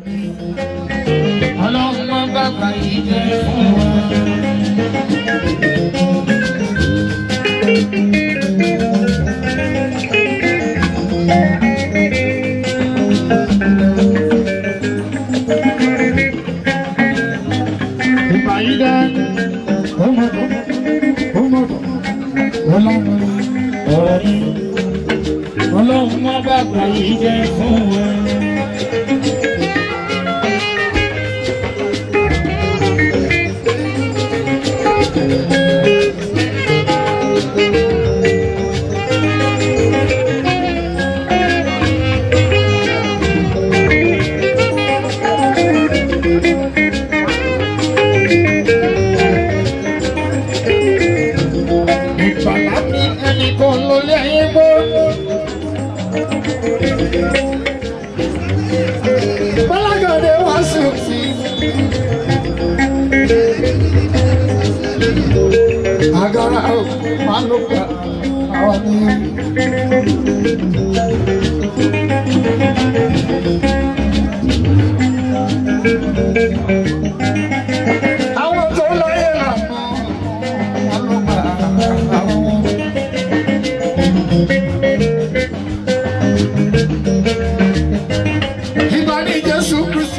ọlọ́mọ bàbá yìí jẹ́ fún wa. ìbàyídá ọmọdé ọmọdé ọlọ́mọ ọ̀rọ̀ yìí ọlọ́mọ bàbá yìí jẹ́ fún wa. ìgbàlá ní ẹnìkan ló lé ayé mọ́. Bọ́lágàdé wá sùn sí. Agara ò máa ló gbà àwọn ní. Àwọn tó lọ́yẹ̀ lànà wọn ló gbà àwọn. Ìgbà ní Jésù Kristi.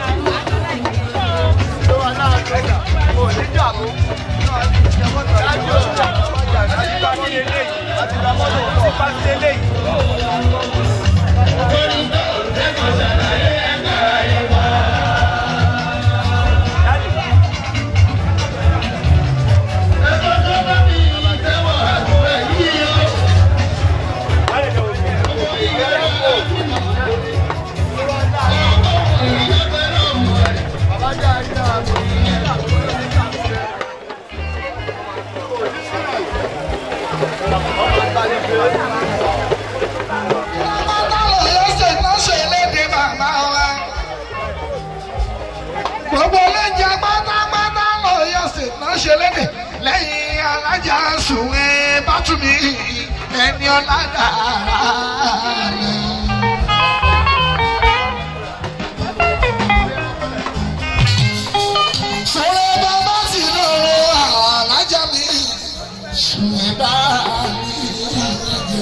Gbogbo ọlọ́jà pátápátá lọ yọ sí náà ṣe lédè lẹ́yìn alájà sùnwé bátúmí ẹni ọ̀làdà rẹ̀. Sọ̀rọ̀ bàbá sì lọ́rọ̀ àwọn alájà mi sùnwé bá mi.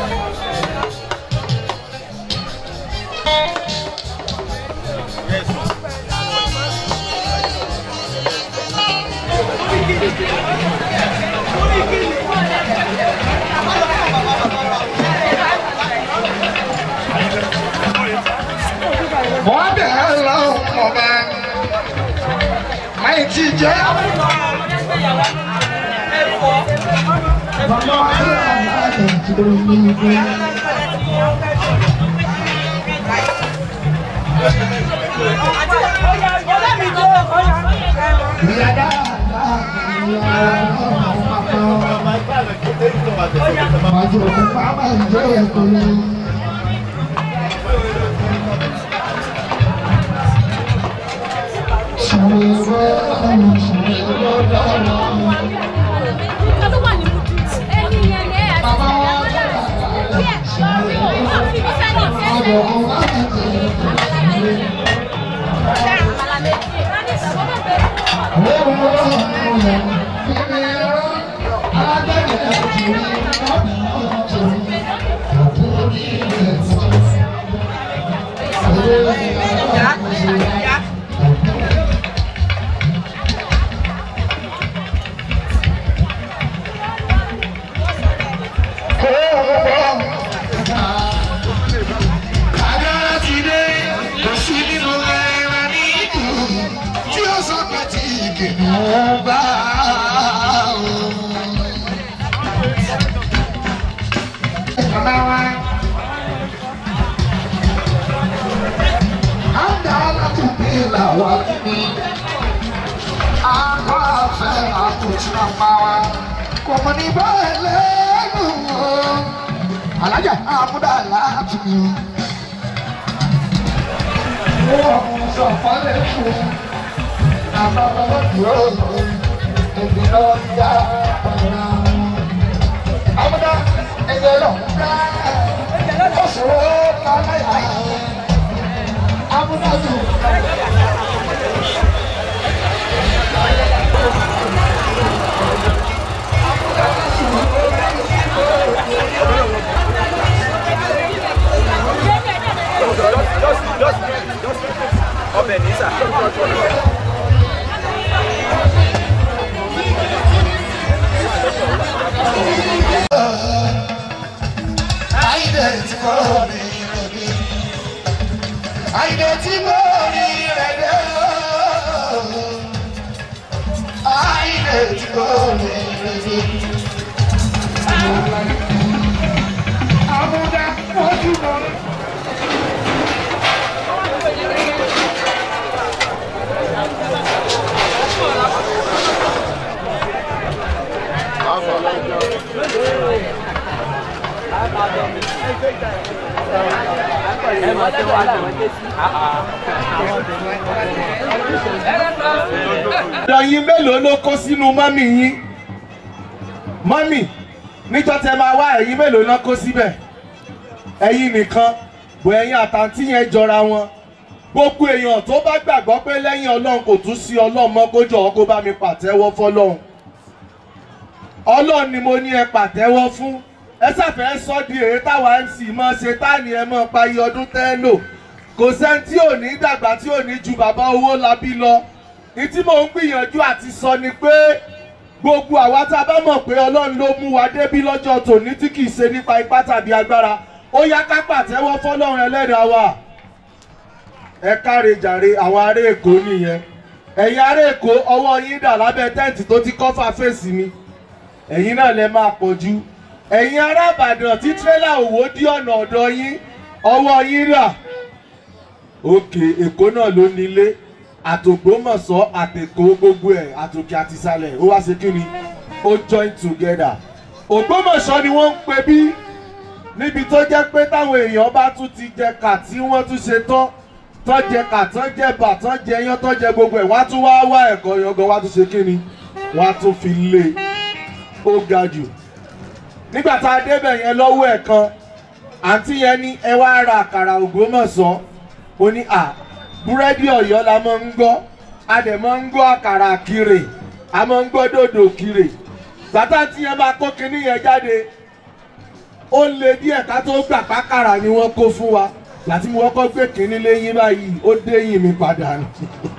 Wọ́n bẹ̀rẹ̀ lọ ọba máa ti jẹ́. Bàbá aláàbò tó ní ìgbé. Ìyá dáadáa ìyá ọmọ Màjò kò bá máa ń jẹ́ ẹ̀kọ́ lọ. Ṣàwẹ̀wẹ̀ ọ̀run ṣàwẹ̀wẹ̀ dára. Bàbá wa dára àbọ̀ kò bá máa jẹ́ ẹ̀kọ́ lọ. Agbára ti dé, kò sí nínú ẹran ní ìlú tí ó sọ pé tí kìnìún bá o. Bàbá wa, á dá látúndé làwa ní. Àgbà fẹ́ àtúntì àpá wa, kò mọ̀ ní báyìí lẹ́nu o. Alájà àmúdà láti mi o wọ́n sọ fọ́lẹ̀ fún àbábọ́ dúró ẹgbẹ́ lọ yá ọ̀rọ̀ àmúdá ẹgbẹ́ lọ dá ọ̀ṣọ́ lọ́láyà amúnájú. ọbẹ̀ ní sà. Àìdè tí kò rí rẹ̀ dé. Àìdè tí kò rí rẹ̀ dé. Àìdè tí kò rí rẹ̀ dé. Àmúdá ojú mọ́. ọ̀dọ̀ yín mélòó ló kó sínú mọ́mì yín mọ́mì níjọ́ tẹ máa wá ẹ̀yin mélòó ló kó síbẹ̀ ẹ̀yin nìkan bò ẹ̀yin àtàntí yẹn jọra wọn gbogbo èèyàn tó bá gbàgbọ́ pé lẹ́yìn ọlọ́run kò tún sí ọlọ́run mọ́ kó jọ̀wọ́ kó bá mi pàtẹ́wọ́ fọlọ́run ọlọ́run ni mo ní ẹ pàtẹ́wọ́ fún ẹ ṣàfẹ́ sọ di èyí táwa mc mọ́ ṣe táàní ẹ mọ́ parí ọdún tẹ́ lò kò sẹ́ni tí ò ní dàgbà tí ò ní ju bàbá owó labí lọ ní tí mò ń gbìyànjú àti sọ ni pé gbogbo àwa tá a bá mọ̀ pé ọlọ́run ló mú wa débí lọ́jọ́ tòní tí kì í ṣe nípa ipá tàbí agbára ó yá ká pàtẹ́wọ́ fọlọ́run ẹlẹ́dàá wa ẹ káre jàre àwọn ará èkó nìyẹn ẹ̀yin ará èkó ọwọ́ yín dà lábẹ́ tẹ́ǹtì tó ti kọ́fà fèsì mi ẹ̀yin náà lẹ máa pọ̀ jù ẹ̀yin ará ìbàdàn tí tírélà òwò dí ọ̀nà ọ̀dọ̀ yín ọwọ́ yín rà òkè èkó náà ló nílé àtògbómọ̀ṣọ́ àtẹ̀kọ́ gbogbo ẹ̀ àtòkè àtìsàlẹ̀ ó wá ṣe kí ni ó join together ògbómọ̀ṣọ́ ni wọ́n ń pè bí níbi tó jẹ́ pé táwọn èèyàn bá tún ti jẹ kà tí wọ́n tún ṣe tán tán jẹ kà tán jẹ bà tán jẹ yán tán jẹ gbogbo ẹ̀ wọ́n á tún wá wá ẹ̀kọ́ yangan wọ́n á tún ṣe kí ni wọ́n á tún fi lé ó ga jù nígbà tá a débẹ̀ yẹn lọ́wọ́ ẹ̀ kan àǹtí yẹn ní ẹ wá ra àkàrà ògbómọ̀ṣọ́ ó ní à búrẹ́dì ọ̀yọ́ la máa ń gbọ́ a dẹ̀ máa ń gbọ́ àkàrà kiri a máa ń gbọ́ dòdò kiri bàtà tí yẹn máa kó kinní yẹn jáde ó lé díẹ̀ ká tó gbà pákàrà ni wọ́n kó fún wa láti mo kọ́kọ́ gbé kinní léyìn báyìí ó déyìn mi padà ni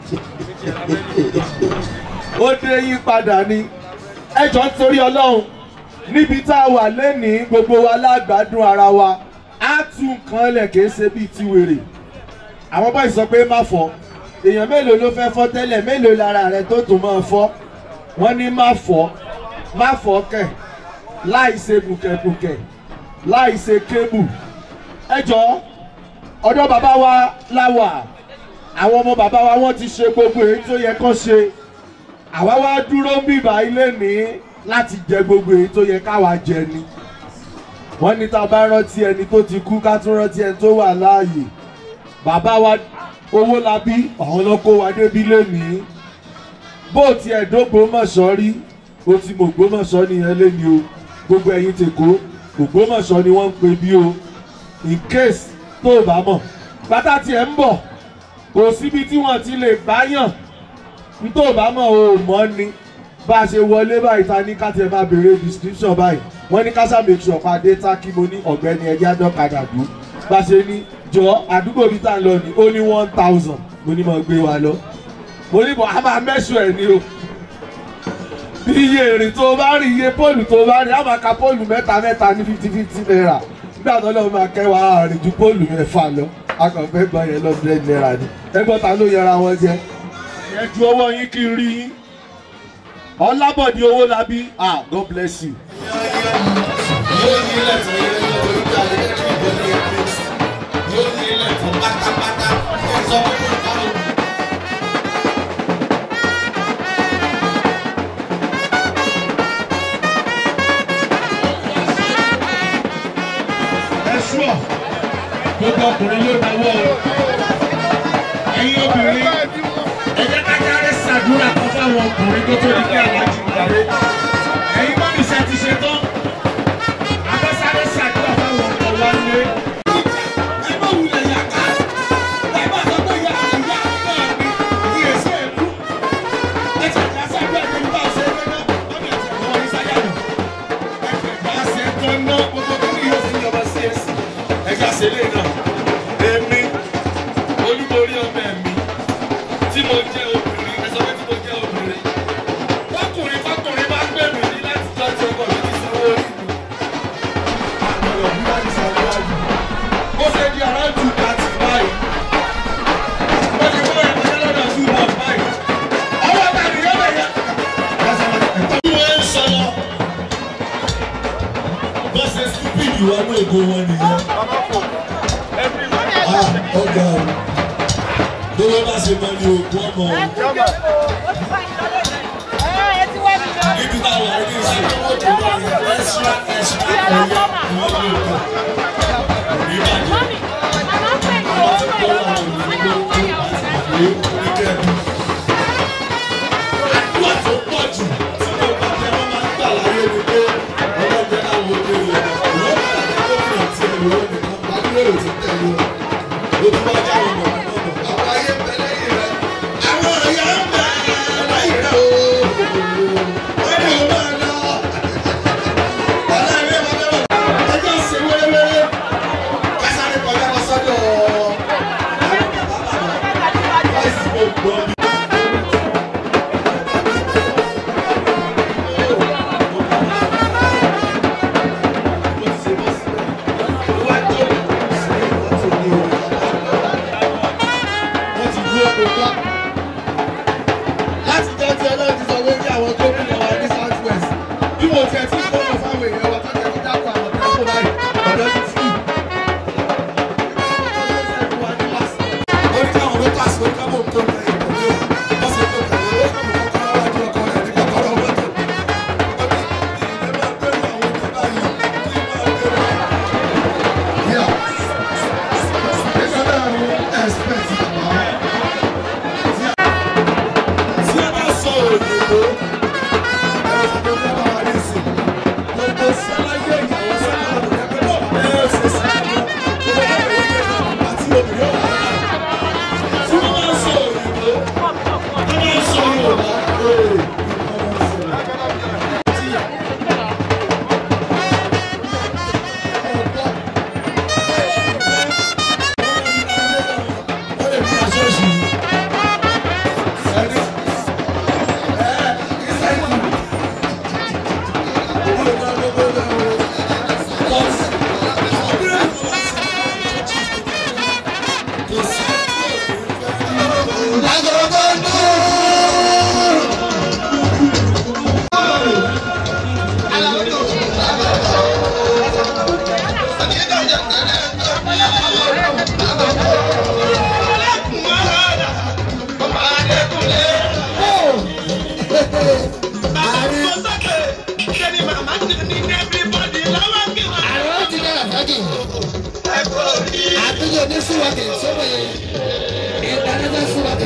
ó déyìn padà ni ẹ jọ nítorí ọlọ́run níbi tá a wà lénìí gbogbo wa lágbádùn ara wa á tún nǹkan lẹ̀ kìí ṣe bíi ti wèrè àwọn báyìí sọ pé má fọ́ èèyàn mélòó ló fẹ́ fọ́ tẹ́lẹ̀ mélòó lára rẹ tó tún máa fọ́ wọ́n ní má fọ́ má fọ́ kẹ̀ láì ṣe bùkẹ̀bùkẹ̀ láì ṣe kébù ẹ jọ ọ̀dọ̀ bàbá wa láwà àwọn ọmọ bàbá wa wọ́n ti ṣe gbogbo èyí tó yẹ kán ṣe àwa wá dúró ń bìbà ilé ní láti jẹ gbogbo èyí tó yẹ káwa jẹ ni wọ́n ní tá a bá rántí ẹni tó ti kú ká tún rántí ẹni tó wà láàyè bàbá wa owó la bí àwọn ló kó wa débi lénìí bó tiẹ̀ dógbómọ̀ṣọ́ rí o ti mọ̀ ògbómọ̀ṣọ́ nìyẹn léni o gbogbo ẹ̀yin tèkó ògbómọ̀ṣọ́ ni wọ́n ń pè bí o in case tó o bá mọ̀ bàtà tiẹ̀ ń bọ̀ kò síbi tí wọ́n ti lè báyàn tó o bá mọ̀ o ò mọ̀ ni bá a ṣe wọlé báyìí ta ní ká tiẹ̀ máa béèrè description báyìí wọ́n ní ká sábẹ̀ tí ọ̀pá dé tá kí mo ní ọ̀gbẹ́ni ẹ̀jẹ̀ àdọ́kadà dùn bá a ṣe ní jọ àdúgbò bíi tá à ń lọ ní ó ní one thousand mo ní mo gbé wa lọ mo ní bọ̀ a máa mẹ́sùn ẹ̀ ní o bí iye èrè tó bá rí iye póòlù tó bá rí a máa ka póòlù mẹ́ta mẹ́ta ní fifty fifty naira nígbà tó lọ́wọ́ máa kẹ́ wa rìn ju póòlù mẹ́fà lọ a kàn fẹ́ gbọ́ yẹn lọ́dún naira ni ẹgbọ́n ta ló yẹra wọn jẹ ẹ ju ọwọ́ yín kí n rí yín ọlábọ̀dé owó labí ah God bless you. yóò ní ilẹ̀ tó yẹ kí lórí ìgbà lè kí ìbò ní ẹgbẹ́ sí yóò ní ilẹ̀ tó pátápátá ẹ sọ fún mi báwo. ẹ ṣúọ̀ gbogbo ọkùnrin ló dáwọ́ o ẹ̀yin obìnrin ẹ jẹ́ ká jáde ṣàdúrà kan fáwọn ọkùnrin tó tó di pé aláàjì gbàgbé ẹ̀yin mọ́ mi ṣe ti ṣe tán abẹ́sáré ṣàdúrà fáwọn ọkọ wa lé. ẹ bá wulẹ̀ yàká ẹ bá sọ pé ìyá orí ọmọ ẹ̀mí tí mo jẹ́ obìnrin ẹ sọ pé tí mo jẹ́ obìnrin fọkùnrin fọkùnrin bá gbé mi ní láti tọ́jú ọkọ mi ti sanwó orí mi. àgbọ̀dọ̀ bí wọ́n ti sanwó wájú. ó ṣe di around two thirty five. ó ti kó ẹ̀kọ́ lọ́dọ̀ two point five. ọwọ́ ta ni yóò bẹ̀yẹ. bí wọ́n ń sọ lọ. bó ṣe stupid wọnú ègò wọn nìyẹn. ah ọgá o lówó bá ṣe mọ ní òkú ọmọ o. ibi tá a wà ní ìsìn owó tó wà ní extra extra ẹ̀yẹ ìwọ́n ní òkú. ìbàjẹ́ àwọn tí kò wà ní ìlú òkú àti ìlú oníkẹ́ẹ̀dù. àdúrà tó pọ̀ jù tí mo bá jẹ́ wọ́n máa ń gbà láyé ni pé ọlọ́jẹ́ àwọn òde rẹ̀ ìwọ́n bá dàgbà tó fi hàn tí ẹ̀rọ nìkan gbàdúrà ti tẹ̀lé wọn. ó tún bá jáwé mọ̀ mọ̀ àwọn ayé bẹ lẹ́yìn rẹ̀ àwọn ẹ̀yà ń bẹ lẹ́yìn rẹ̀ o. wọ́n ní o máa lọ. ọ̀la ìwé wa bẹ́ẹ̀ wọ̀ ẹjọ́ ṣe wéréwéré kásáré kọjá lọ sọ́dọ̀ àwọn bàbá bàbá láìsí gbogbo ọdún. wọ́n ti dúró kó gbá. láti jẹ́ tí ọlọ́run ti sọ pé kí àwọn gómìnà wa ní south west bí mo tiẹ̀ ti kọ́ ọ̀nà fáwọn èèyàn wa tọ́jú ẹni dákọ̀ àwọn tẹ́kọ̀ báyìí ọ̀dọ́ ti tì. ó ní káwọn mẹ́ta sí orí káwọn tó ń tẹ ìpàdé o wọ́n sì tó tẹ̀lé ó kàn mọ́ kọ́kọ́rọ́ wájú ọkọ rẹ̀ ní kọ́kọ́rọ́ mọ́tò. ó ní ìdílé máa ń bẹ̀rù àwọn tó báyìí kí máa bẹ̀rù. Yeah. It's not expect bàbá tí a bá sọ òyìnbó ẹ̀rọ tó fẹ́ bá wa ní sìn gbogbo sáláyé ìyàwó sábà lọ́dún ẹgbẹ́ náà bẹ́ẹ̀ ṣe sáláyé gbogbo bẹ́ẹ̀ yẹ kí ẹ̀rọ àti obìnrin ọ̀hún náà tí wọ́n bá sọ òyìnbó wọ́n bá sọ yorùbá ee wọ́n lè fi aṣọ òṣì ẹni. àtúnyẹ ní súwọ́kì sọ́mọ yẹn ìdánilẹ́ súwọ́kì.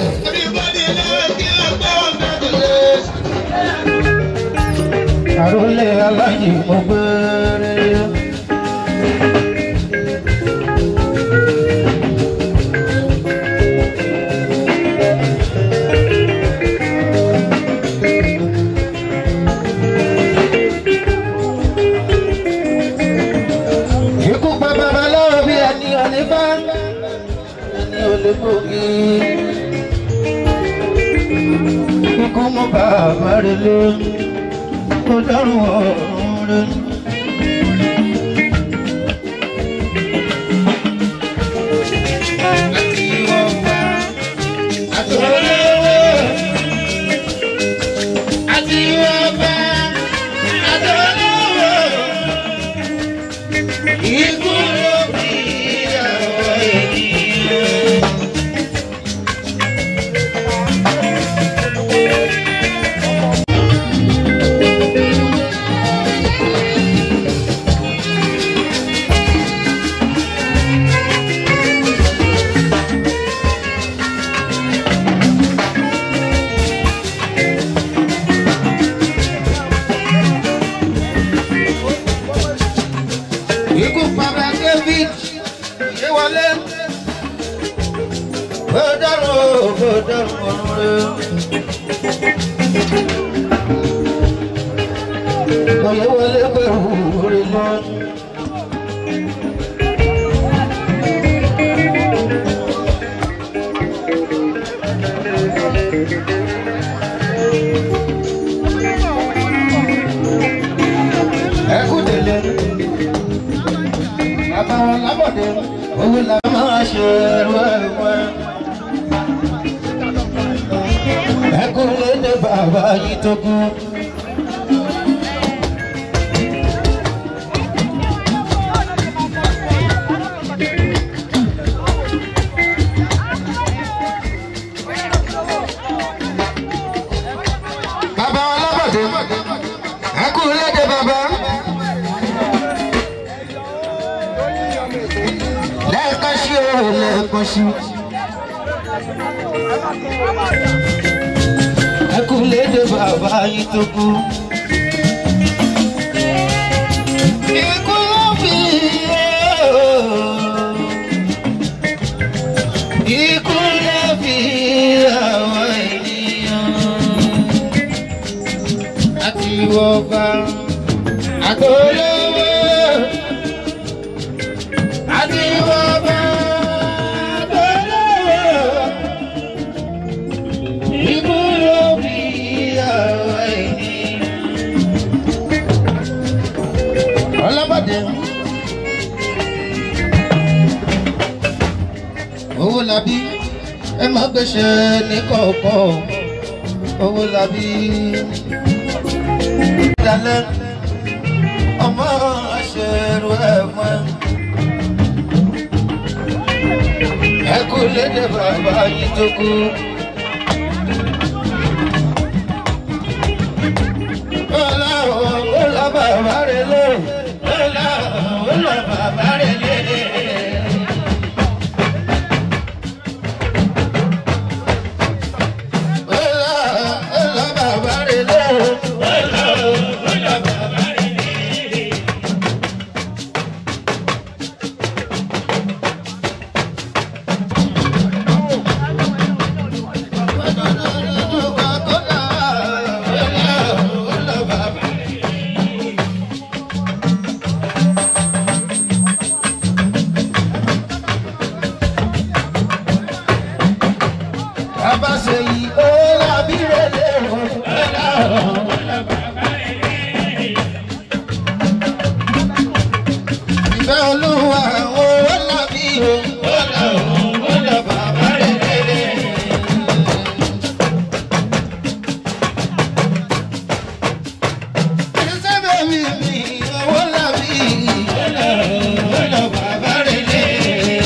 àròlé aláyè mo gbére. ikú pa babaláwo bí ẹni ọ̀lẹ́ bá ẹni ọ̀lẹ́ gbòógì. ikú mú bàbá rẹ̀ lé kó dárùn ọ̀run rẹ̀. Àti ọba àtọ́lọ́wọ́ ikú ló bí àwọn ènìyàn. ikú bàbá david yé wọlé ó dárò ó dárò ọ̀run rẹ̀ kò yé wọlé pẹ̀lú orí lọ. owó la máa ṣe wẹ́wẹ́. ẹkún lédè bàbá yìí tó kú. bàbá ọlọ́bọ̀dé ẹkún lédè bàbá. lẹ́ẹ̀kan sí o lẹ́ẹ̀kan sí. ẹkún lédè bàbá yìí tó kú. ikú ló fi yé o. ikú ló fi àwọn ènìyàn. àti wọ́pá àtọ́lọ́wọ́ àti wọ́pá àtọ́lọ́wọ́. Ikú ló fi àwọn ènìyàn. Ọlọ́bàdé. Owó labí ẹ má gbèsè ní kọ̀ọ̀kan. Owó labí. Dalẹ̀ ọmọ aṣèrò ẹ̀wọ̀n. Ẹ kú lédè bàbá yìí tó kú. Ọlá ọlá bàbá rẹ̀ lé. Ọlá ọlá bàbá rẹ̀ lé. Ọlá ọlá bàbá rẹ̀ lé. Ọlá ọlá bàbá rẹ̀ lé. Bàbá ṣe yí ó lábí rẹ̀ lérò. Ìfẹ́ olúwa ó lábí o. Ó lọ bàbá rẹ̀ lérè. Ìṣẹ́ bẹ̀mí mi owó lábí. Ó lọ bàbá rẹ̀ lérè.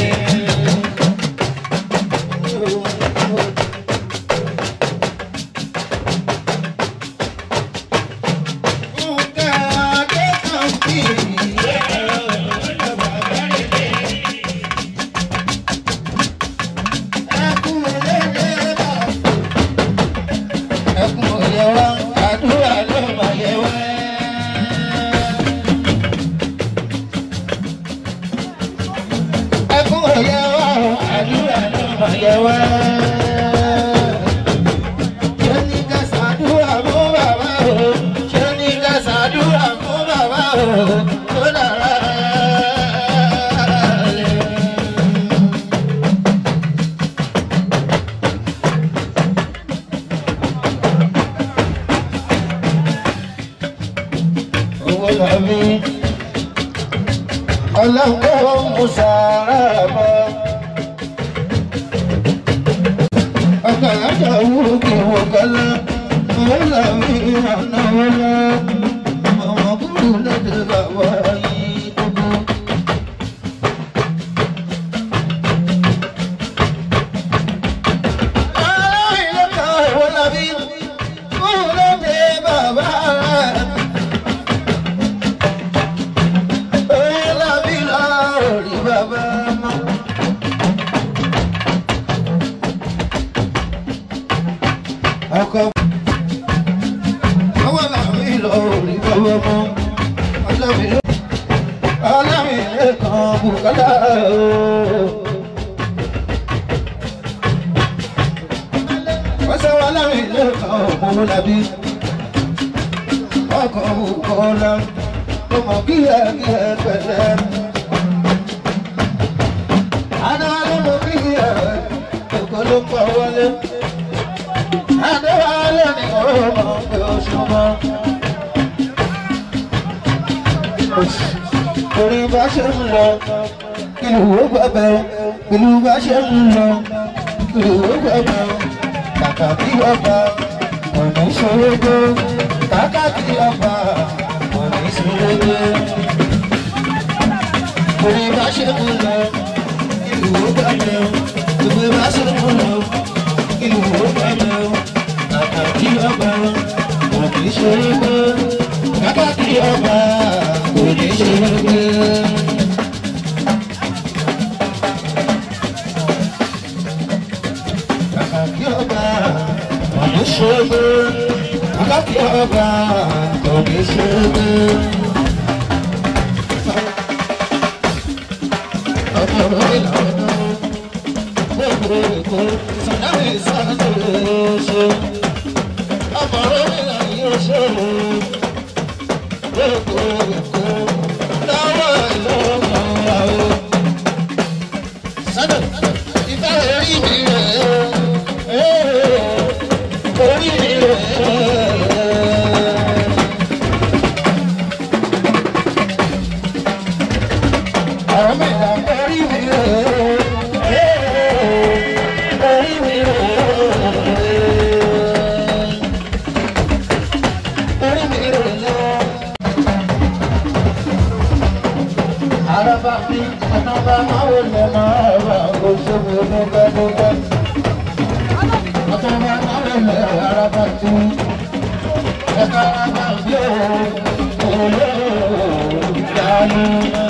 Ọlọ́run mú sàárà bọ́. Ọkọ̀ àjọ wúrú kí wọ́n kọ́lá. Wọ́n là mí ìrànà wọn lọ. Ọmọ kúrú lédè bàbá yìí gbogbo. Ọlọ́run ló kọ́ ìwọ́n lábí. Kúrú lédè bàbá rẹ̀. Ọkọ̀ ọwọ́ làwọn ìlọ orí bọ́wọ́ mọ́. Ọlọ́mi lè kan bùkálà ooo. Wọ́n sọ wọn láwọn ilé kan òkú lábí. Ọkọ̀ bùkọ́lá ló mọ̀ kí ẹ kí ẹ pẹ̀lẹ́. Adáwálé mo kí ẹ òkú ló pọ̀ wọlé. Adéwálé ni ó mọ̀ pé ó súnmọ́. Orí bá ṣe ń lọ, ìlú ó gbàgbẹ́ ìlú bá ṣe ń lọ ìlú ó gbàgbẹ́ kàkà kí ọba kò ní ṣòro gbé kàkà kí ọba kò ní ṣòro gbé. ìlú bá ṣe ń lọ ìlú ó gbàgbẹ́ ìlú bá ṣe ń lọ ìlú ó gbàgbẹ́ kàkà kí ọba kò ní ṣòro gbé kàkà kí ọba kò ní ṣòro gbé. kí ọba ọ̀dún ṣogbó bàbá kí ọba ọ̀dún ṣogbó. ọmọ orí làwọn gbogbo èkó sàdáwì sàdáwì ṣe ọmọ orí làwọn yóò ṣe gbogbo èkó lọ́wọ́ ìlọ́wọ́ àwọn. sádọ̀ ìfẹ́ orí mi rẹ̀ Araba mi, anaba máa wọlé máa wà, ó ṣe mi dúpẹ́ dúpẹ́ ọtọ́ba ọ̀rẹ́lẹ̀ araba tú ẹ̀ka araba bí òòlù ìdánù.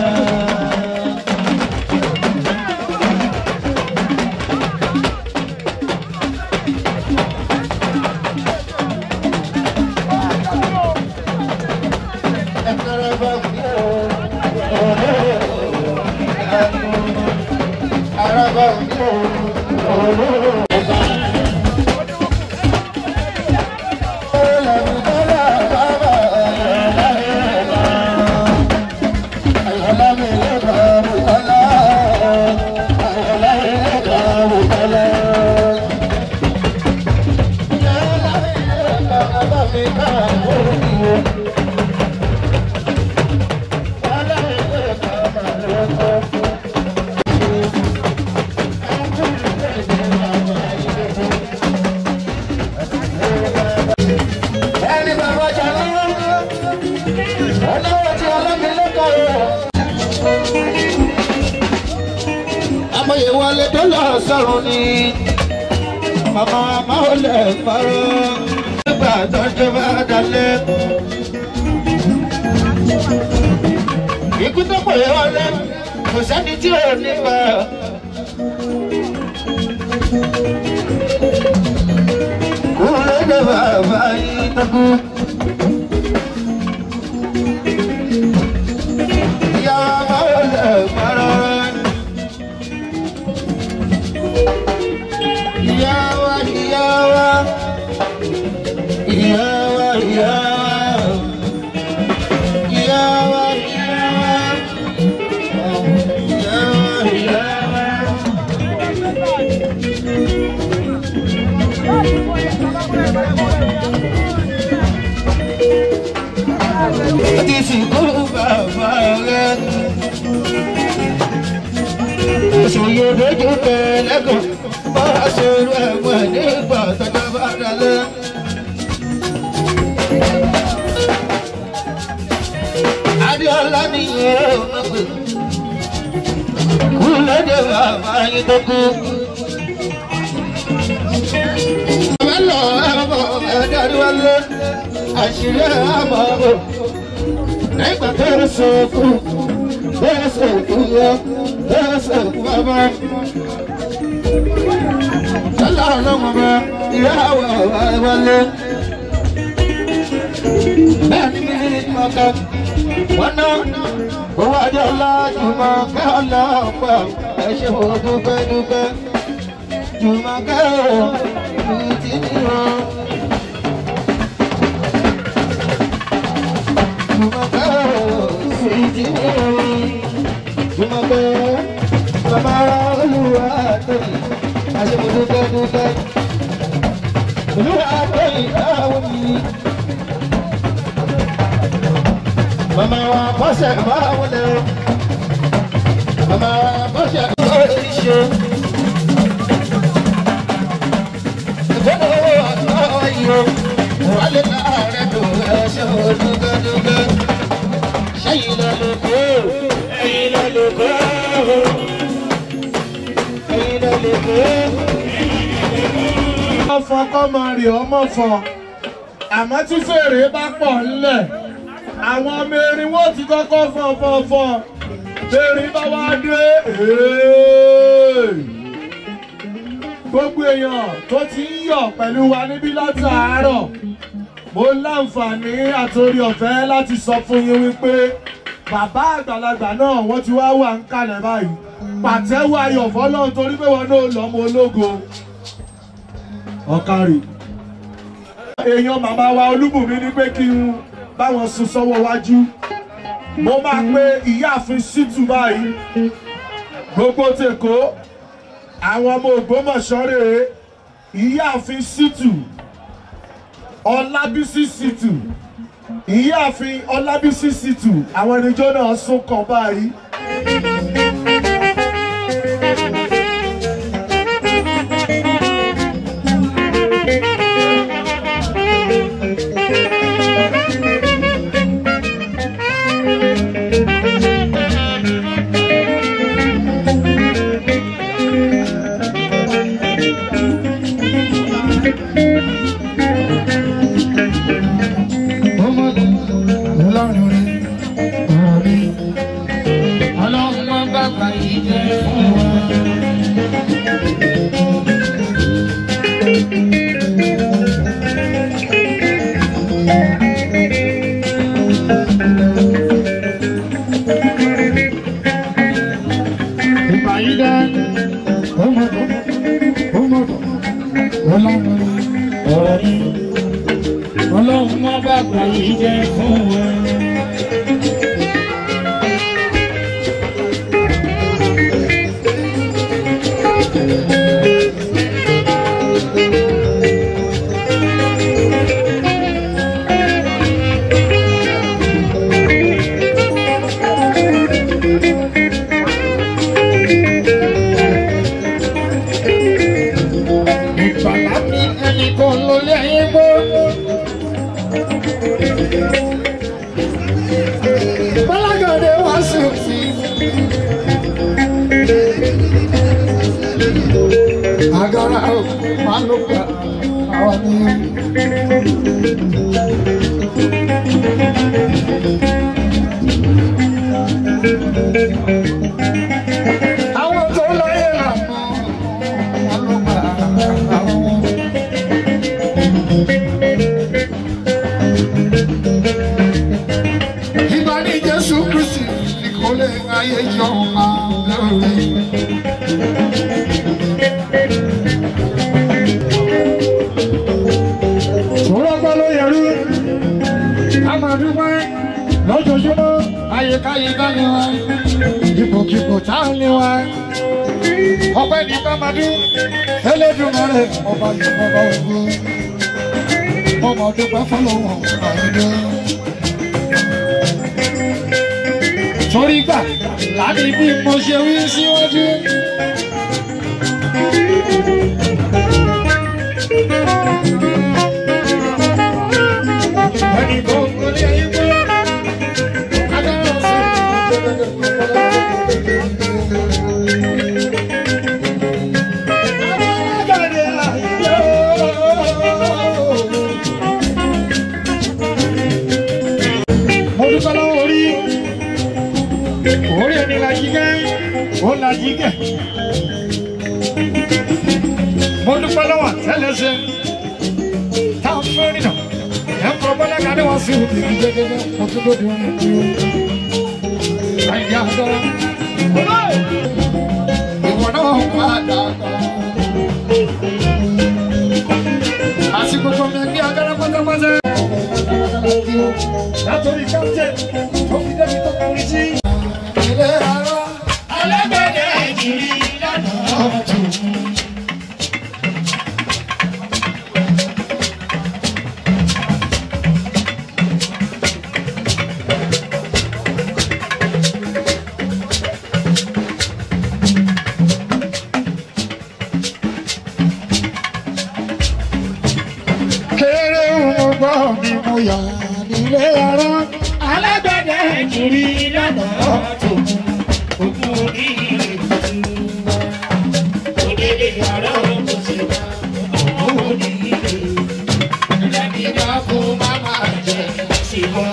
ẹ̀ka araba bí òòlù ìdánù. araba bí òòlù ìdánù. ẹni bàbá jà lọ́wọ́ ọlọ́wọ́ tí ọlọ́mìnlẹ́kọ̀ọ́ amòye wọlé tó lọ sọ̀rọ̀ ni màmá máa lè parọ́ nígbà tọ́jú bá dalẹ̀. ikú tó pè é wọlé kò sẹ́ni tí ò ní bá. kúrò dé bàbá yìí tó kú. ìyá máa lè parọ́. ìyá wa ìyá wa ìyá wa ìyá wa ìyá wa ìyá wa ìyá wa ìyá wa. ti sìnkú bàbá rẹ̀. Òṣòyè lójú pẹ̀lẹ́gàn bá a ṣerú ẹ̀wọ̀n nígbà tọ́jọ́ bá dalẹ̀. Adéọlá ni yóò mọ̀gbẹ́. Kú lóde bàbá yín tó kú. Bàbá lọ ẹ̀rọ ẹ̀dárí wálé. Àṣírí àmọ́ bò nígbà tó ń sọ̀kù tó ń sọ̀kù yọ tó ń sọ̀kù bàbá. Sọlá ọlọ́run bá ìyáwó wálé. Bẹ́ẹ̀ni mi ní mọ̀ká wọ́n ná owó àjọ lájùmọ̀ ká ọlọ́pàá ẹ ṣe wò dúpẹ́ dúpẹ́. Jùmọ̀ ká ò ní ti ní wọn. Bàbá olúwa tóyìn, àṣemọ̀dúpẹ́ dúpẹ́. Olúwa tóyìn láwọn mi. Màmá wa kọ́sẹ̀ máa wọlé o. bàbá bọ́sẹ̀ lórí ṣe. ìfọdọ̀ ọ̀tọ̀ yìí o wálé láàárẹ̀ tó ẹṣẹ́ olúgbẹ́dúgbẹ́. sẹ́yìn lọ ló kó ẹ̀yìn lọ ló kó ẹ̀yìn lọ ló kó. ọfọ kọmọ rè ọmọ fọ àmọ́ tí fèrè bá pọ̀ ńlẹ̀ àwọn ọmọ erin wọn ti kọ́kọ́ fọ fọ fọ fèrè bá wá dé èèyàn. gbogbo èèyàn tó ti ń yọ̀ pẹ̀lú wa níbí látàárọ̀ mo láǹfààní àtòrí ọ̀fẹ́ láti sọ fún yín wípé bàbá àgbàlagbà náà wọ́n ti wá wà ń kalẹ̀ báyìí pàtẹ́wọ́ ayọ̀ fọlọ́run torí pé wọn náà lọ́mọ ológo ọ̀kárì. èèyàn màmá wa olúbùnmi ní pé kí n báwọn sún sọ́wọ́ wájú mo máa pe ìyáàfin ṣítù báyìí gbogbo tèkó àwọn ọmọ ògbómọ̀ṣọ́ rèé ìyáàfin ṣítù ọlábísí ṣítù ìyáàfin ọlábísí ṣítù àwọn ẹnìjọ́ náà sún kàn báyìí. ọmọdé ọlọ́run rí ọ̀rọ̀ mi ọlọ́run máa bàbá yìí jẹ́ fún wa. ìgbà yìí dẹ́ ọmọdé ọmọdé ọlọ́run rí ọ̀rọ̀ mi ọlọ́run má bàbá yìí jẹ́ fún wa. ìgbàlá mi ẹnìkan ló lé ayé gbọ́. Bọ́lágàdé wá sí òsì. Agara o, máa ló gbà àwọn ní. Àwọn tó láyé lànà, máa ló gbà àwọn. Ìgbà ní Jésù Kristi nìkan lè ayé yọ máa lórí. Sọ̀rọ̀ gbọ́ ló yẹrú. A máa dúpẹ́ lójoojúmọ́ ayékáyé dání wa. Ipòkipò tá a ní wa. Ọpẹ́ ní Bámadú. Elédùmarè ọba yìí ọba ògbó. Ọmọ dúpẹ́ fọlọ́wọ́ àyídé. torí gbà láti bí mo ṣe wí síwájú. ẹnì kan kò ní ayé gbọ́ agbára ọ̀sẹ̀. Agbára ayé mo dúpẹ́ lọ́wọ́ orí orí ẹni la jí gẹ́ ó la jí gẹ́ mo dúpẹ́ lọ́wọ́ àtẹ́lẹsẹ̀ tá a fẹ́ nínà ẹ̀ ń kọ́ bọ́lá kadé wá sí òbí mi gẹ́gẹ́ mo tún lóde wọn ní o àìdí àtọ́ ìwọ náà wà dáadáa àsìkò tó mi gbé agbára pátápátá látòrí captain tó fi débi tó kọrin sí. ilé ara alágbẹ̀dẹ ìjìrì lọ́nà ọ̀tún. gbọ́ mi mo yà nílé ara alágbẹ̀dẹ kiri lọ́nà tó ogún oníire tuntun òdèdè àrà kò sí ogún oníire ẹ̀mí náà kó má máa jẹ sí wọn.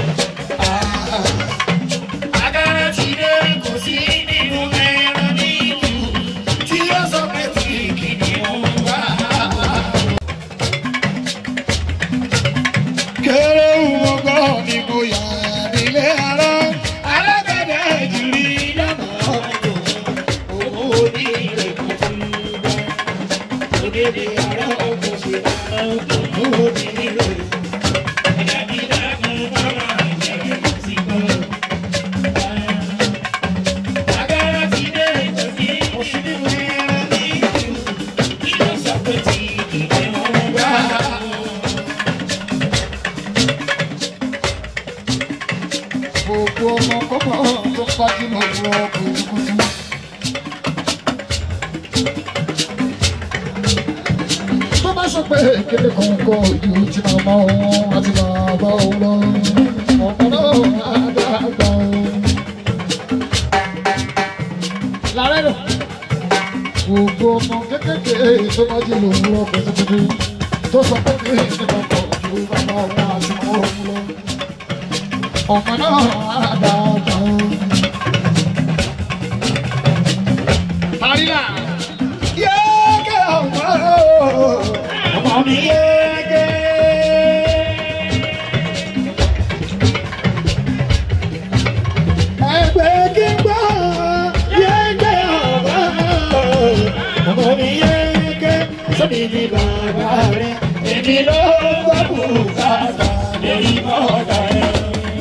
Agara ti dé kò sí nínú ẹran nínú tí ó sọ pé tí kìnìún wá. kéré wọgọ́ ni mo yà nílé ara alágbẹ̀dẹ jìrì lọ́nà ọ̀dọ̀ owó onílé kò tún bá òdèdè ara ọkọ̀ ṣe owó onílé ẹ̀dàbí dàgbọ́n bá wà jẹ́ sí bọ́. Agara ti dé kò sí nínú ẹran nínú tí ó sọ pé tí kìnìún wá. gbogbo ọmọ kọ́kọ́ tó pàdé lọ́wọ́ kùtùkùtù. tó bá sọ pé kéde kọ̀ọ̀kọ̀ ojú tí màmá òun àti bàbá òun lọ ọ̀pọ̀ náà á dàgbà òun. làárẹ̀ rẹ̀ gbogbo ọmọ kékeré tó bá jí lòwúrọ̀ kùtùkùtù tó sọ pé kéde kọ̀ọ̀kọ̀ ojú bàbá òun àti màmá òun lọ ọmọ náà àdàdà o. Àríyá yéèké ọmọ ọmọ mi yéèké. Ẹgbẹ́ kí n gbọ́ yéèké ọmọ ọmọ mi yéèké. Sọ́mi ni bàbá rẹ̀, èmi ló gbọ́ bùkátà lórí bọ́ọ̀dà rẹ̀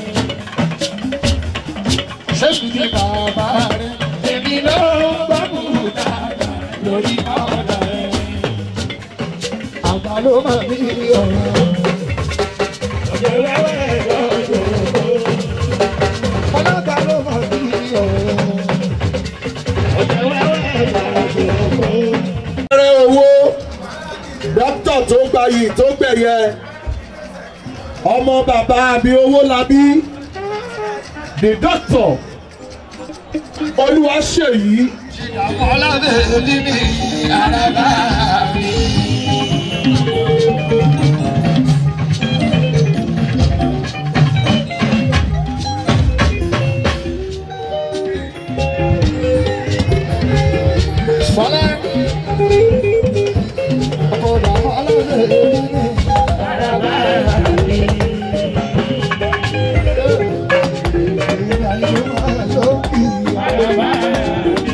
sẹ́mi ní bàbá rẹ̀ èmi ló ń gbọ́ bùkátà lórí ọ̀dà rẹ̀. àgbà ló máa ní ọ̀rọ̀. ọ̀jọ̀ wẹ́wẹ́ lọ́jọ́ ọlọ́gbà ló máa ní ọ̀rọ̀. ọ̀jọ̀ wẹ́wẹ́ lọ́jọ́ ẹrẹ owó dókítà tó gbayì tó gbẹ̀yẹ ọmọ bàbá àbí owó labí the doctor olúwaṣèyí ọlọ́dẹ ní mi àràbà mi. Fọlá ọ̀dà ọlọ́dẹ ní mi àràbà mi. Ìyá yóò máa lókì àràbà mi.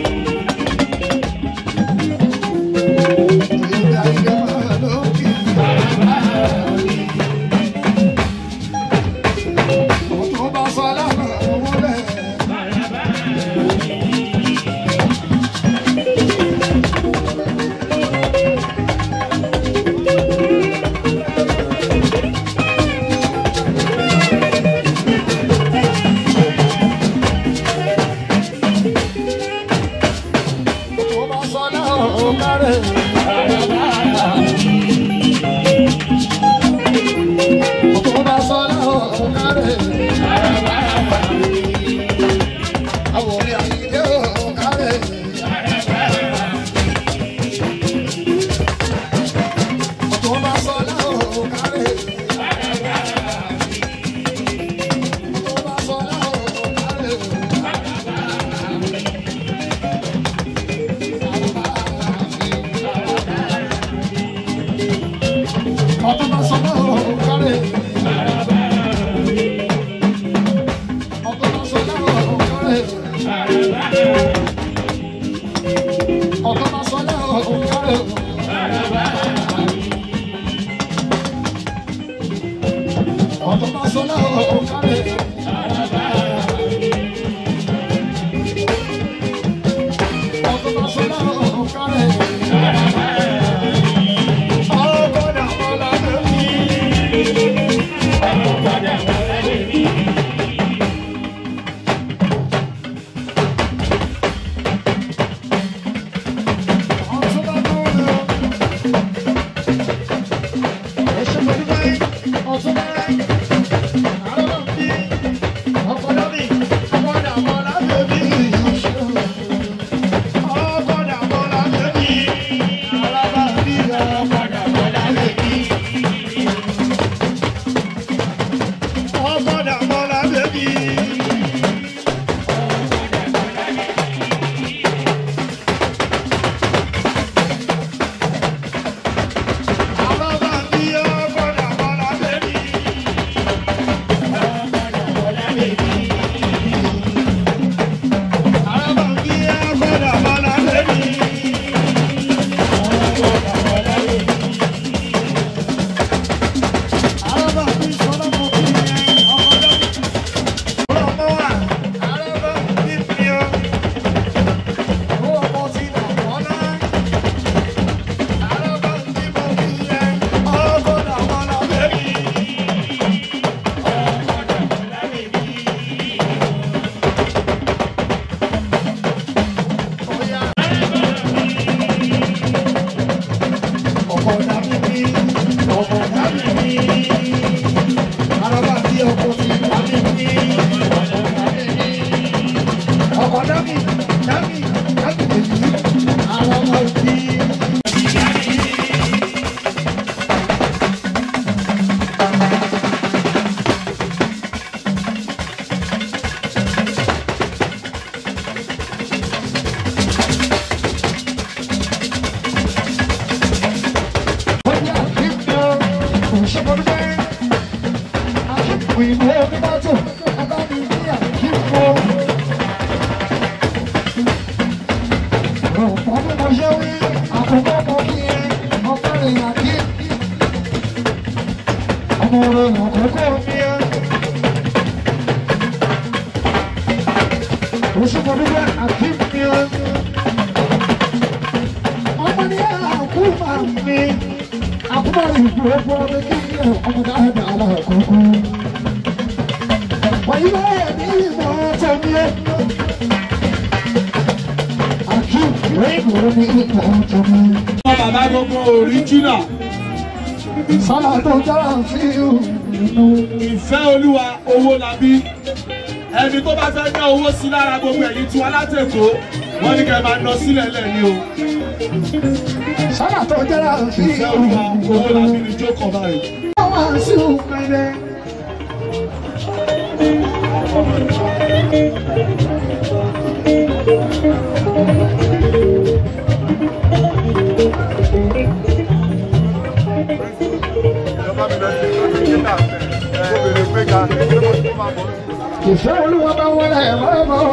Ọdún bá sọ náà ó kárẹ̀. Ọdún bá sọ náà ó kárẹ̀. Ọdún bá sọ náà ó kárẹ̀. Ọdún bá sọ náà ó kárẹ̀. Ọdún bá sọ náà ó kárẹ̀. Ọgọ́dà ọ̀làdé mi. Ọ̀tún bá dúró lọ. Ẹ ṣe pẹ̀lú báyìí. òyìnbó onímọ́tò abáni ní àkíkó. ọ̀pọ̀ bí mo ṣe wí àkókò mọ kí ẹ ọkọ rẹ̀ àkí. ọmọ rẹ̀ àkókò ní ẹ. oṣù kan dúpẹ́ àkí ní ẹ. ọmọ ní àkú máa ń mi. àkúmọ̀ ìgbò ọgbọ́n mi kí ẹ ọmọ dáadáa lákòókò. wàyí bẹ́ẹ̀ ní ìmọ̀ ọ̀tọ̀ mi ẹ. àkí ìwé ní ìmọ̀ ọ̀tọ̀ mi. ọmọ bàbá gbogbo òríjìnà sọ́nà tó jára sí ìlú. ìfẹ́ olúwa owó labí ẹni tó bá fẹ́ ná owó sí lára gbogbo ẹ̀yìn tí wọn látẹ̀kọ́ wọ́n ní kẹ́ máa ná sílẹ̀ lẹ́yìn o sọ́nà tó jára sí ìfẹ́ ìlú. olúwa owó labí ni jókòó báyìí. Wọ́n wá sí òkèlè. Ìfẹ́ olúwa bá wọlé ẹ̀rọ bọ̀.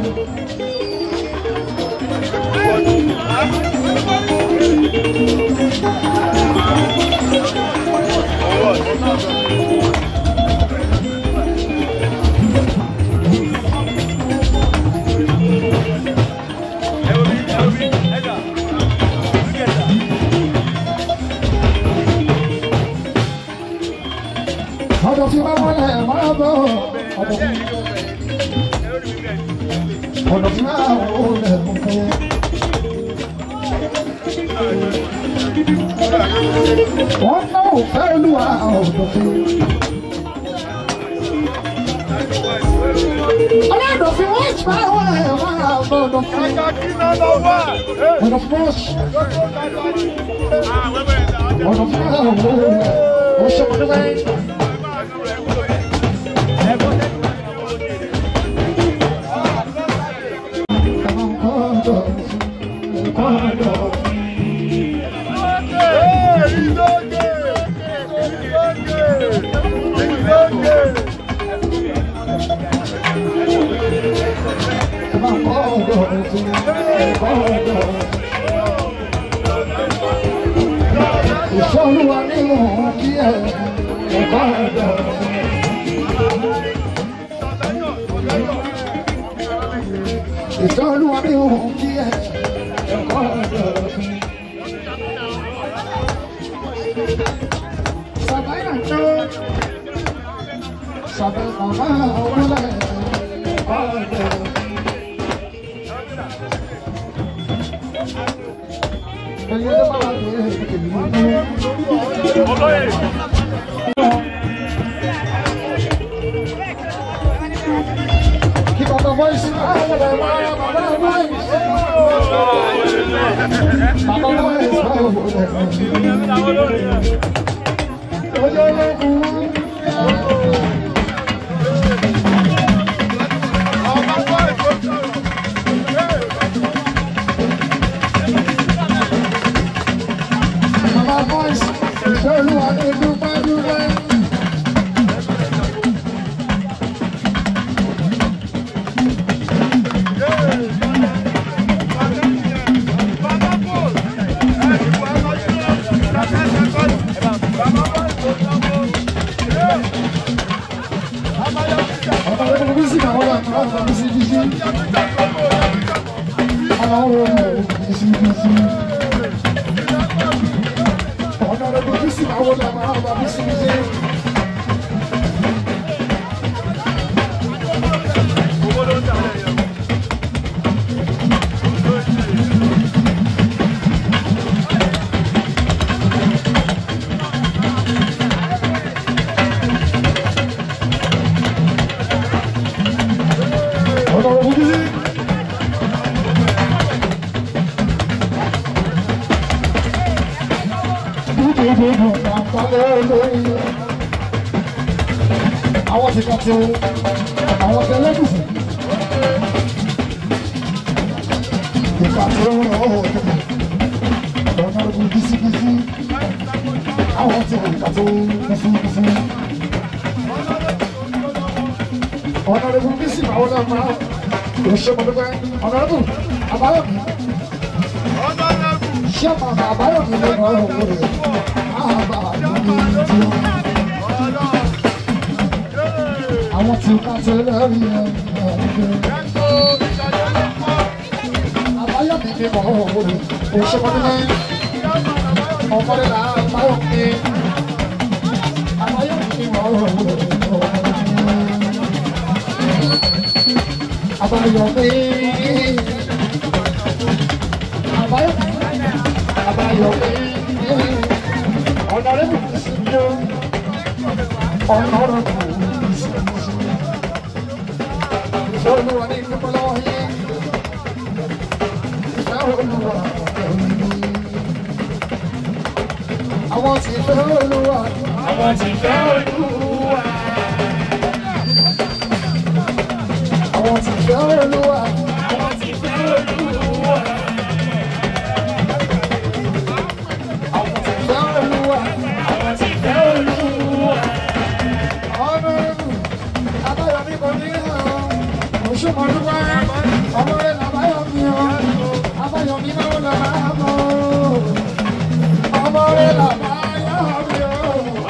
Ọ̀dọ̀ tí bá wọlé ẹ̀rọ bọ̀. Ọ̀dọ̀ tí ọ̀dọ̀ tí bá wọlé ẹ̀rọ bọ̀. Wọ́n ná òfẹ́ olúwa ọ̀dọ̀ tí. Ọlọ́dọ̀fin wọ́n ti máa wọ ẹ̀wọ̀n àwọn ọ̀dọ̀fin. Ọ̀dọ̀fin wọ́n ṣe. Ọ̀dọ̀fin náà wọ wọ́n ṣe wọ́n níwáyé. Àwọn ọ̀dọ̀fin, ọ̀dọ̀fin. Àwọn ọ̀dọ̀fin, ọ̀dọ̀fin. Ìfẹ́ olúwa ní òun kí ẹ ẹ̀kọ́ ẹ̀dọ̀. Ìfẹ́ olúwa ní òun kí ẹ ẹ̀kọ́ ẹ̀dọ̀. Sàbáyà tó sàbẹ̀ màmá ọ̀wọ́lẹ̀ ẹ̀kọ́ ẹ̀dọ̀. Ẹ̀yin ló máa ń gbé ìlú. Keep up the voice. Baba voice. Baba voice. Baba voice. Olúwa ní dúpẹ́ dúpẹ́. Ọba ló bí sí àwọn ọba ọba bí sí bí sí. Àwọn ọba bí sí bí sí. Ọba ló bí sí àwọn ọba ọba bí sí bí sí. Ọba ló bí sí. Àwọn ti kàn ti wo, àwọn ti ẹlẹ́gùsì. Ìgbà tí ó ń rọ̀ ọ́ ọ̀nà ọdún bísíbísí. Àwọn ti wò ìgbà tó bísíbísí. Honorable Bisi Maolama, Oshomodupe, Honorable Abayomi, Chairman Abayomi lọ́nà òwúrẹ̀, Abayomi tí ó. Àwọn tí ká tẹ́lẹ̀ rí ẹ̀ Abayomi ní mọ̀ òwúrẹ̀, Oshomodupe, ọmọdé là Abayomi, Abayomi ní mọ̀ òwúrẹ̀, Abayomi. Abayomi. Abayomi. Honorable Sinyo. Honorable Sinyo. Ìfẹ́ olúwa ní ìdúpẹ́ lọ́wọ́ yín. Ìfẹ́ olúwa ẹ̀yìn. Àwọn tí ìfẹ́ olúwa. Àwọn tí ìfẹ́ olúwa. Àwọn tí ìfẹ́ olúwa. Àwọn tí ìfẹ́ olúwa. Àwọn tí ìfẹ́ olúwa. Àwọn tí ìfẹ́ olúwa. Honorable Abáyọ̀mí kò ní hàn. Òṣùmọ̀lúwà. Ọmọ rẹ̀ làbáyọ̀mí o. Abáyọ̀mí náà lọ máa mọ̀. Ọmọ rẹ̀ làbáyọ̀mí o.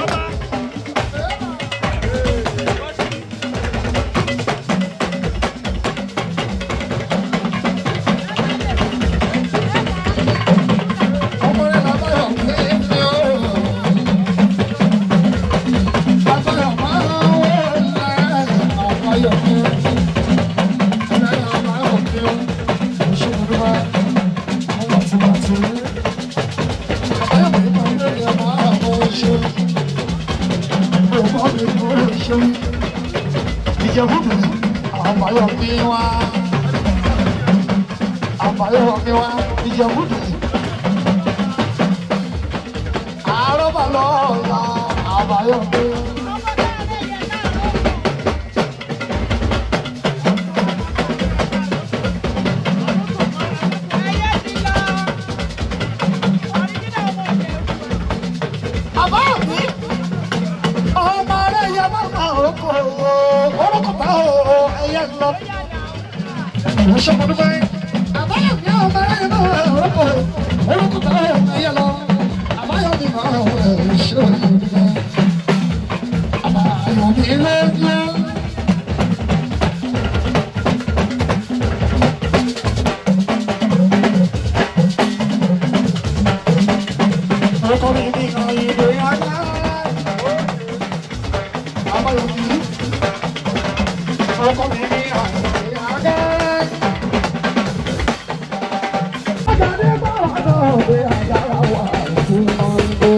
Ọmọ rẹ̀ làbáyọ̀mí o. Abáyọ̀mí o. Abáyọ̀mí o. Àbáyọ̀mí. Àbáyọ̀mí. Ọmọ rẹ̀ yẹ máma orúkọ orúkọ bá o ẹyẹ lọ. Wọ́n ṣe ọmọdé báyìí. Àbáyọ̀mí ọmọ rẹ̀ yẹ máma orúkọ orúkọ bá o ẹyẹ lọ. Àbáyọ̀mí máa ń wẹ̀ ṣé òyìnbó bá. Àbáyọ̀mí lẹ́yìn. Orúkọ mi ní ìrìn àjá. Àbáyọ̀mí. Orúkọ mi ní ìrìn àjá. Àjàdé bá wà náà pé àjàrà wà fún ọ̀gbẹ́.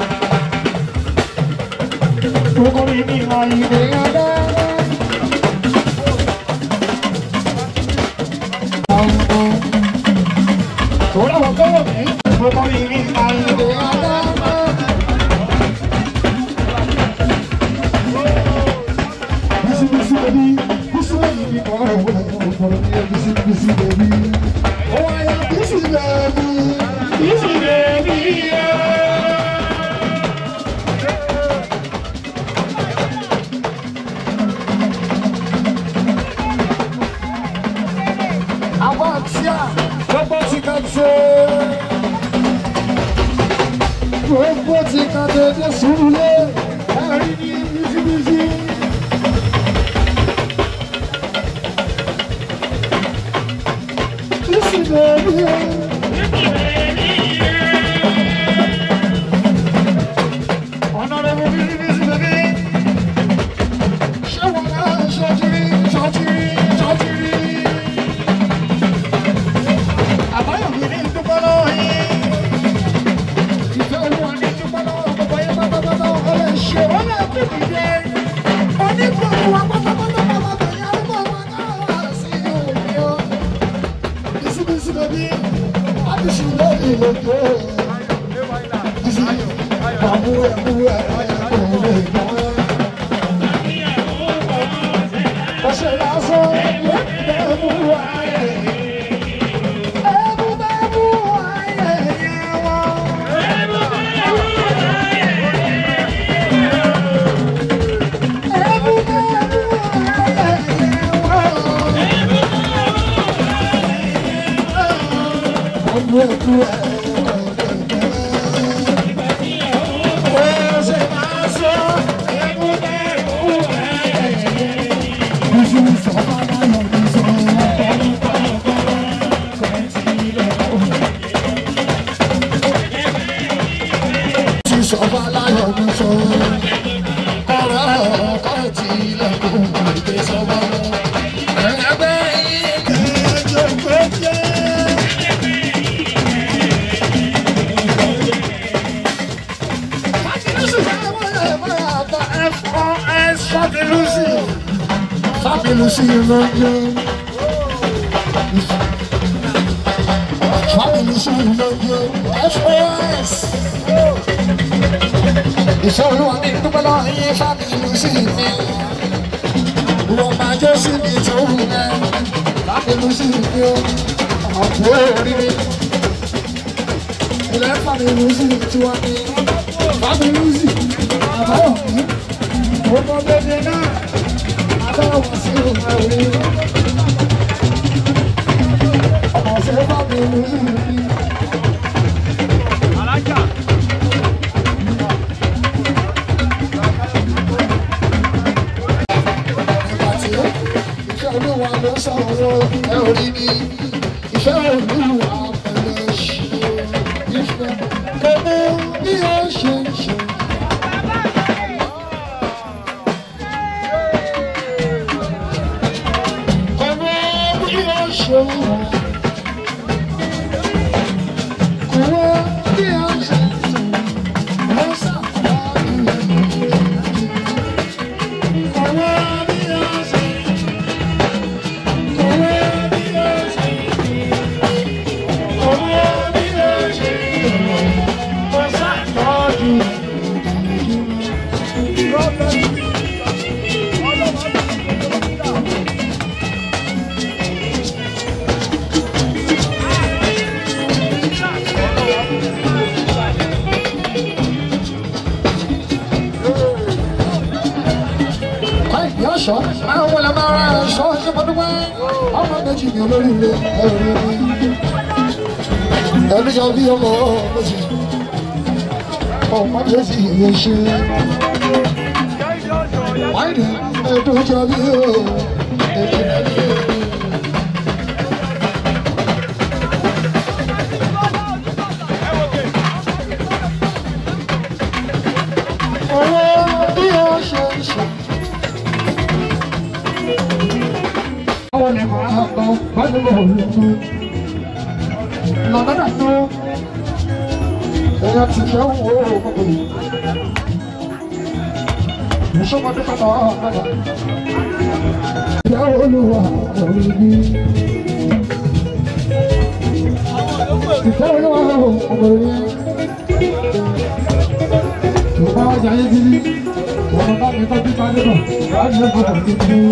Orúkọ mi ní ìrìn àjá. Sọ́ra wọ́n kọ́ mi. Orúkọ mi ní ìrìn àjá. Bisi bisi baby, bisi baby, oh, oh, oh, oh, bisi bisi baby. Oh, I am bisi baby, bisi baby. Àwọn àti à, gbogbo ti ka ṣe. Gbogbo ti ka dédé sùúrù lé, ẹ̀rí ní bisi bisi. Bisi baby. Honorable Bisi Bisi baby. Ṣé wọn náà ṣọ́jírí ṣọ́jírí ṣọ́jírí? Àbáyọ̀mí ní dúpẹ́ lọ́wọ́ yín. Ìfẹ́ olúwa ní dúpẹ́ lọ́wọ́ gbogbo yín pátápátá ọ̀rẹ́ ṣe wọ́n náà kú dìde. Onígbòho wa pátápátá pátápátá yẹn arúgbó wa náà wà sí òní o. Bisi Bisi baby. Abisi lórí lóko. Bisi bàbú ẹ̀kú ẹ̀kú lè gbọ́. Ọ̀sẹ̀ lásán ló bẹ̀ mú ayé. Ẹ̀bù bẹ̀ mú ayé yẹn wọ́n. Ẹ̀bù bẹ̀ mú ayé aláyọ̀ ní sọ. Kọ́ra ọkọ̀ tí ilẹ̀kùn ìgbé sọ́wọ́. Ẹgbẹ́ yìí kẹjọ péjẹ. Fabilusi lóye. Fabilusi lóye. FOS. Ìfẹ́ olúwa ní dúpẹ́ lọ́wọ́ yín Fabilusi mi. Wọ́n máa jẹ́ sí mi tó wù mẹ́. Fabilusi mi o. Ọ̀pọ̀ oríire. Ilẹ̀ Fabilusi tiwa ni. Fabilusi. Àbáwọ̀ mi. Ọmọ bèbè náà. Àbáwọ̀ sí òun ẹ̀rí. Ọmọ ṣe Fabilusi mi. alájà Ìbàtí ìfẹ́ olúwa ló sọ̀rọ̀ ẹ ò rí ni ìfẹ́ olúwa pẹ̀lú ṣe ìfẹ́ kọ́mọ bí ó ṣe ń ṣe. Kọ́mọ bí ó ṣe ń wọ̀. Kọ́mọ bí ó ṣe ń ṣe. Ó ṣàfihàn Kọ́mọ bí ó ṣe ń ṣe. Kọ́mọ bí ó ṣe ń ṣe. Kọ́mọ bí ó ṣe ń ṣe. Ó ṣàtọ́jú. Káyọ̀dé ọ̀ṣọ́ máa ń wọlé máa ra ẹ̀ṣọ́ ṣé mo dúpẹ́ ọmọ méjì ní olóríire ẹ̀rí ni ẹ̀rí jọ bí ọmọ méjì ọmọ méjì yóò ṣe wáìdì ẹ̀dùn jọ bí ó èjì rẹ̀ bí ó. Owó bí ó ṣe ń ṣe. Àwọn ni màá gbọ́ pẹ̀lú olùkọ́. Lọ́dọ̀dà tó èèyàn ti fẹ́ wo gbogbo yìí. Ìṣọ́mọdé pátá ọ̀gbọ́dà. Ìyá olúwa òní bí. Ìfẹ́ olúwa òní. Ìfẹ́ ọjà yé dídí. Ọmọ bá mi tọ́jú bá dé bọ̀. Wàá ní ọkọ̀ tó ti kú.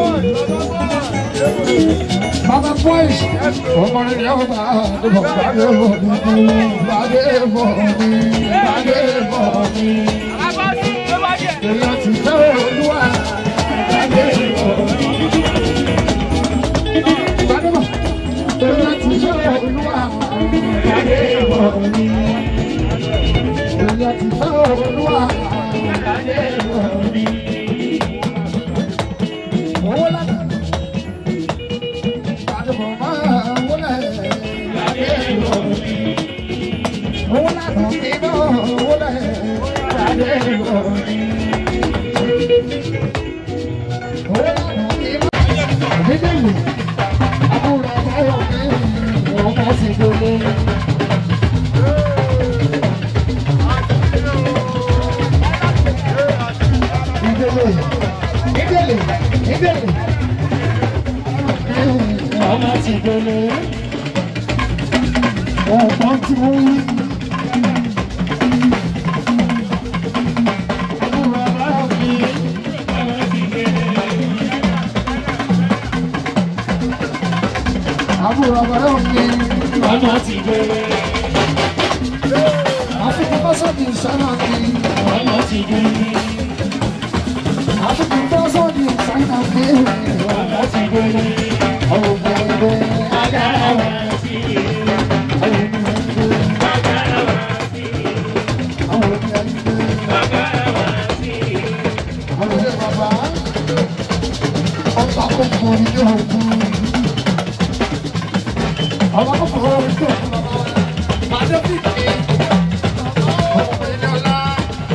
Baba boys, ọmọ rẹ̀ yóò bá àdúgbò gbàgbé bọ̀ mí, gbàgbé bọ̀ mí, gbàgbé bọ̀ mí. Èèyàn ti fẹ́ olúwa, gbàgbé bọ̀ mí. Gbàgbé bọ̀, èèyàn ti fẹ́ olúwa, gbàgbé bọ̀ mí. Èèyàn ti fẹ́ olúwa, gbàgbé bọ̀ mí. Owó lára. Ọmọ ti gbélé ọ̀pọ̀ tí ó wí. Àbúrò àbúrò mi ọmọ ti gbére. Àfikún fásọ́ọ̀dì ìsáná mi ọmọ ti gbére. Àfikún fásọ́ọ̀dì ìsáná mi ọmọ ti gbére. Ọ̀gbẹ̀rẹ̀ agbára wa sí i. Ọba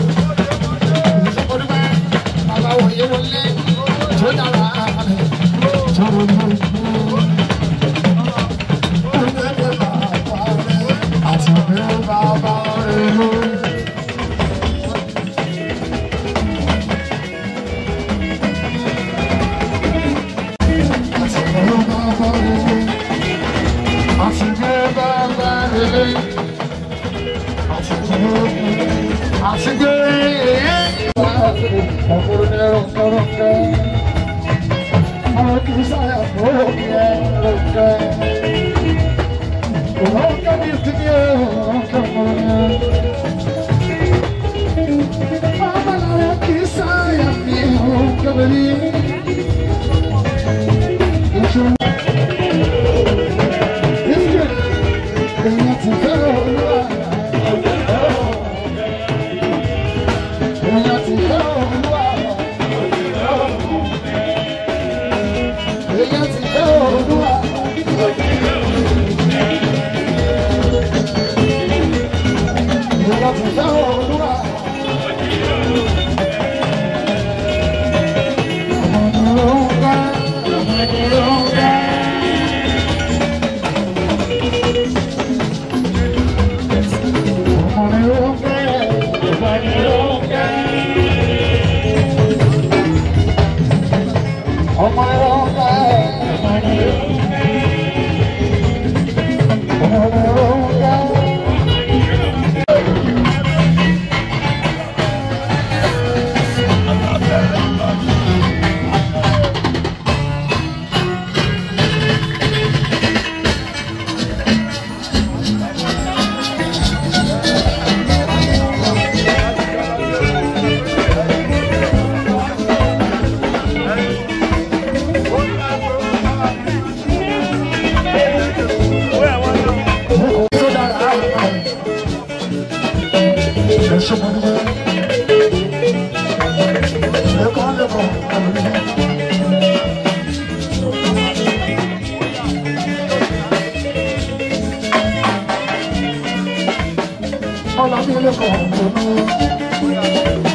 àṣìgbé ọkùnrin ẹ̀rọ kẹrọ kẹ àwọn kì í sáyà òkè ẹ̀rọ kẹ òkè ní ìsinmi ẹ̀rọ kẹ ọmọlára kì í sáyà ní òkè bẹ̀rẹ̀ ìṣòro. Èèyàn ti fẹ́ olúwa. Èèyàn ti fẹ́ olúwa. Èèyàn ti fẹ́ olúwa. Èèyàn ti fẹ́ olúwa. Ọmọdé ló ń bá, ọmọdé ló ń bá. Ọmọdé ló ń bá, ọmọdé ló ń bá. Ọmọdé ló ń bá, ọmọdé ló ń bá. Ọmọdé ló ń bá. Tó dára. Ẹ ṣe mọ́ nígbà. Ẹ kọ́ lẹ́kọ̀ọ́ àwọn ènìyàn. Ọlọ́bí lẹ́kọ̀ọ́ ọ̀gbọ̀n.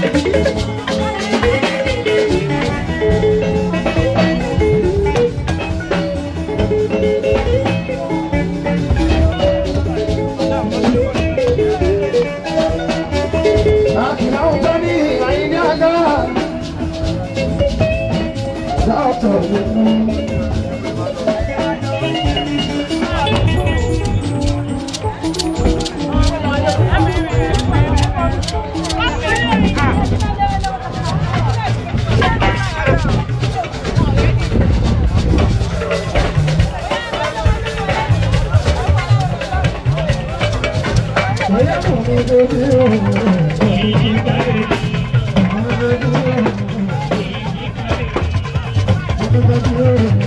Àkìlá ọjọ́ ní àyíní àgá. Láàtọ̀ nínú. Ọ̀yá kò ní lórí òun. Thank you.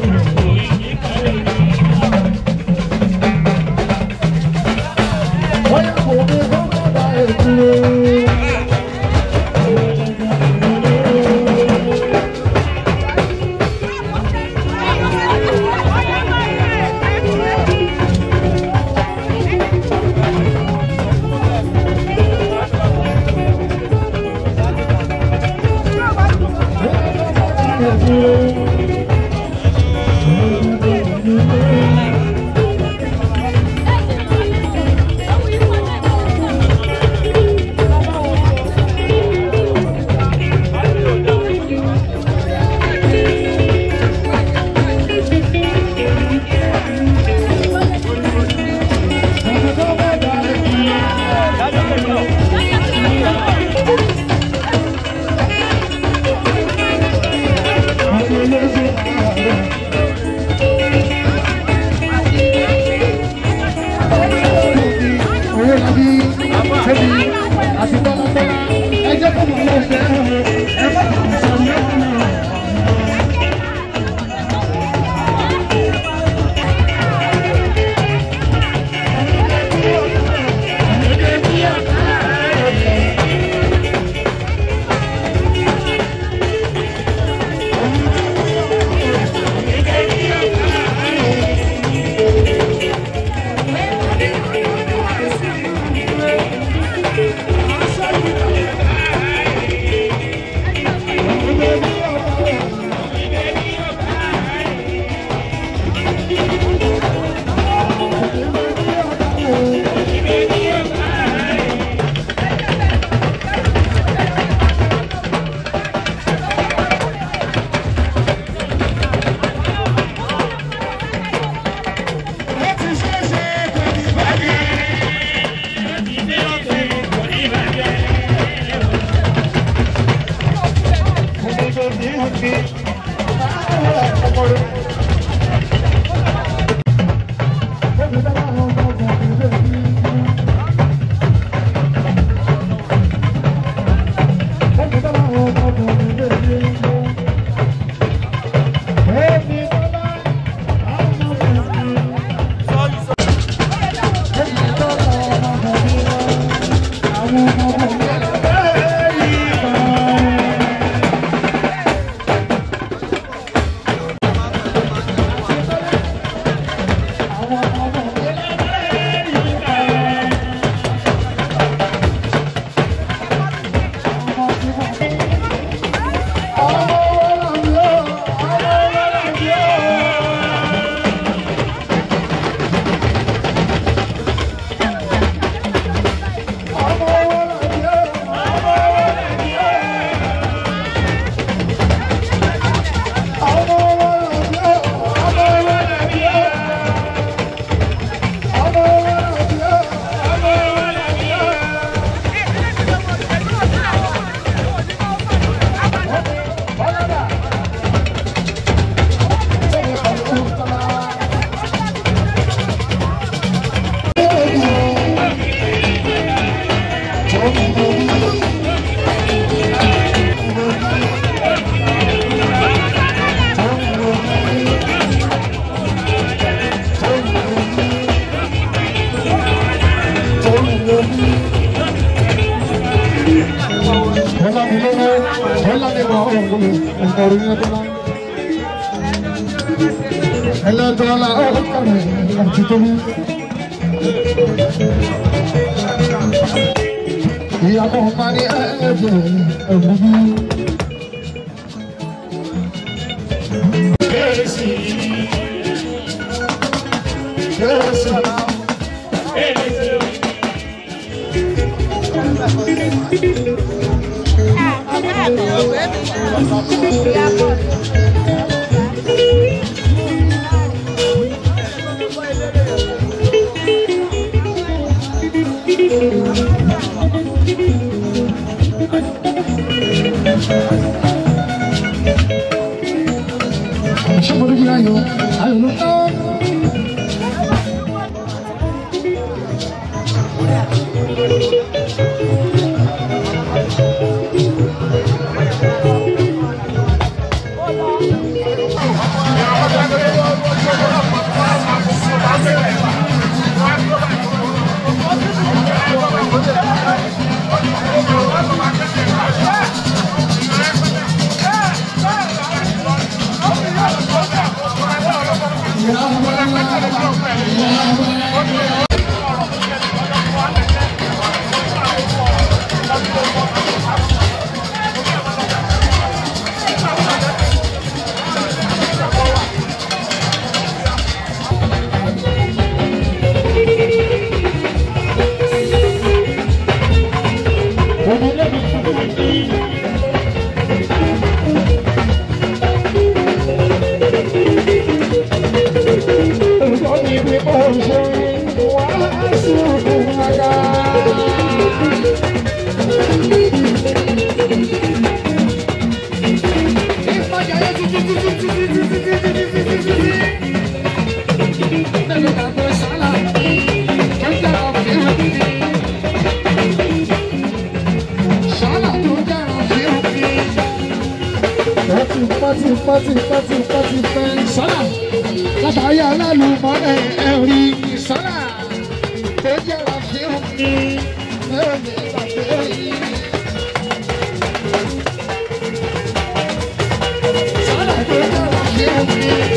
Bọ́lá mi lọ́wọ́, bọ́lá mi bọ̀ ọ̀gbọ̀n, ọ̀gbọ̀n yẹn tó náà. Ẹlẹ́dọ̀ọ́lá ọ̀kọ̀rẹ́ àti tóbi. Ìyàbọ̀ máa ní ẹ̀ẹ́dẹ̀ ẹ̀wù bí. Kérésì. Kérésì. Ṣé mo dúpẹ́ ayọ̀? Ayọ̀ ló tán. Pati pati pati pati pati fẹ́ sọ́nà látàrí alálùmọ́lẹ̀ ẹ̀rí sọ́nà tó jẹ́ra fi hàn ní ẹ̀mí ìgbàgbé yìí. Sọ́nà tó jẹ́ra fi hàn ní.